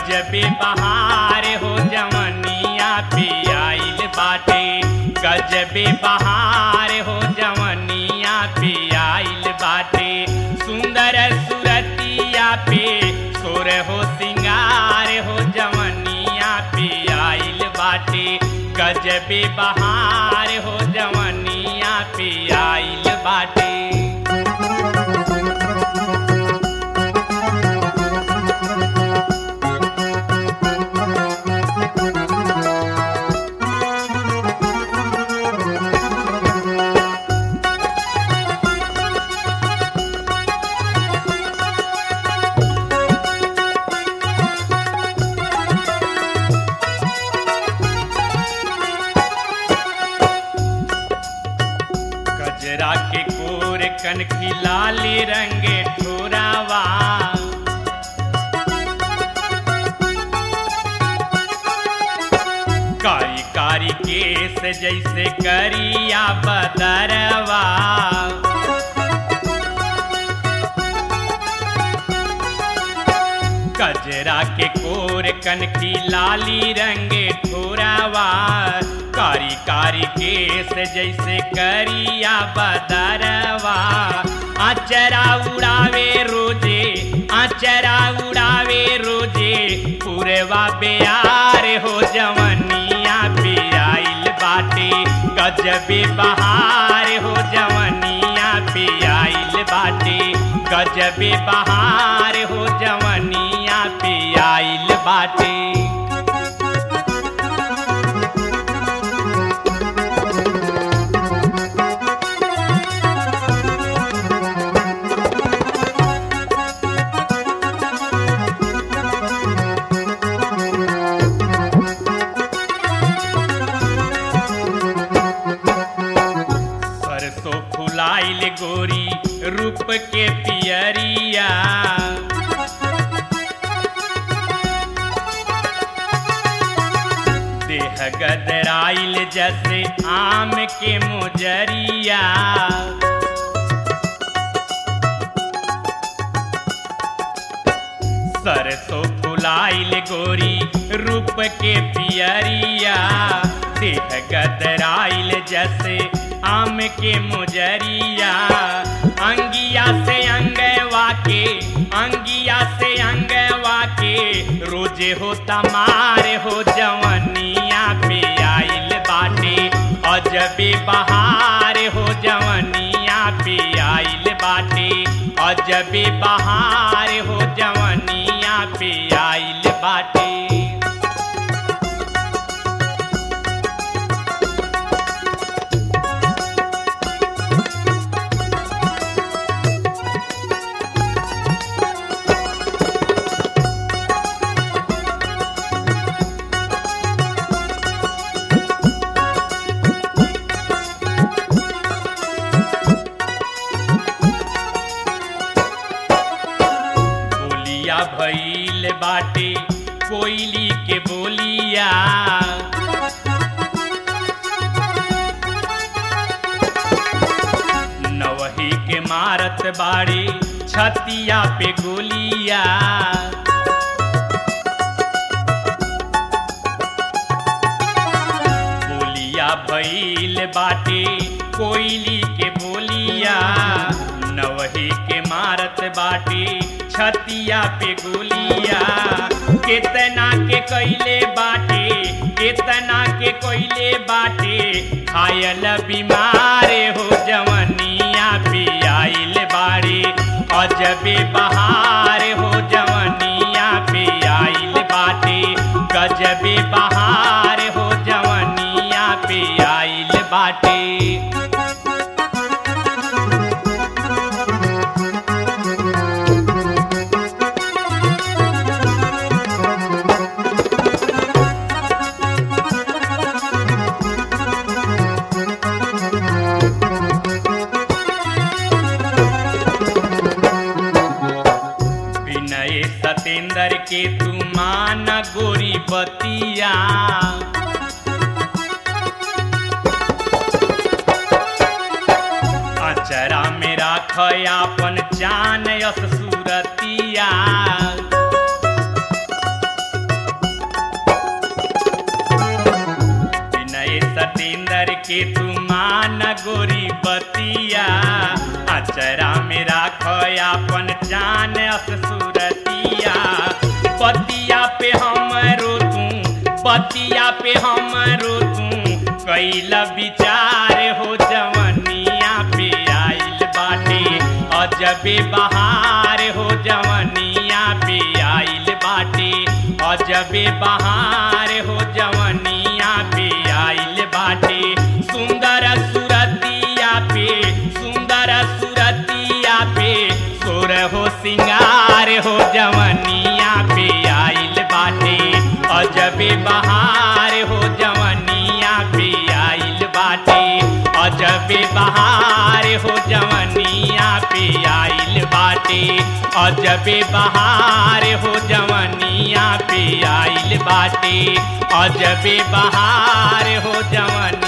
गजबे बहार हो जवनिया पे आइल बाटे गजबे बहार हो जवनिया पे आइल बाटे सुंदर सुरतिया पे सोर हो सिंगार हो जवनिया पे आइल बाटे गजबे बहार हो जवनिया पे आइल बाटे गजरा के कोर कनखी लाली रंगे ठोरावा कारी कारी केस जैसे करिया बदरवा गजरा के कोर कनखी लाली रंगे ठोरावा कारी कारी केस जैसे करिया बदरवा आचरा उड़ावे रोजे आचरा उड़ावे रोजे पूरवा बेयार हो जवनिया पे आइल बाटे गजबे बहार हो जवनिया पे आइल बाटे गजबे बहार हो जवनिया पे आइल बाटे सरसों फुलाइल गोरी रूप के पियरिया देह गदराइल जैसे आम के मुजरिया सरसों फुलाइल गोरी रूप के पियरिया देह गदराइल जैसे आम के मुजरिया अंगिया से अंगवा के अंगिया से अंगवा के रोजे हो तमार हो जवनिया पे आइल बाटे अजबे बहार हो जवनिया पे आइल बाटे अजबे बहार हो जवनिया पे आइल बाटे बोलिया भइल बाटे कोयली के बोलिया नवही के मारत बाड़ी छतिया पे गोलिया बोलिया भइल बाटे कोयली के बोलिया नवही के मारत बाटे छतिया पे गोलिया केतना के कैले बाटे केतना के कैले बाटे खायल बीमार हो जवनिया पे आइल बाड़े अजबे बहार हो जवनिया पे आइल बाटे गजबे बहार हो जवनिया पे आइल बाटे विनय सतेंद्र के तू मान गोरी बतिया अचरा में राख आपन जान यस सूरतिया के तू मान गोरी बतिया अचरा में राख अपन जान अस सूरतिया पतिया पे हमरो तू पतिया पे हमरो तू कैल विचार हो जवनिया पे आइल बाटे अजबे बहार हो जवनिया पे आइल बाटे अजबे बहार हो जवनिया पे आइल बाटे सुंदर सुरतिया पे सुंदर सुरतिया पे सोर हो सिंगार हो जवनिया पे आइल बाटे अजबे बहार हो जवनिया पे आइल बाटे अजबे बहार हो जवनिया पे आइल बाटे अजबे बहार हो जवनिया पे आइल बाटे अजबे बहार हो जवन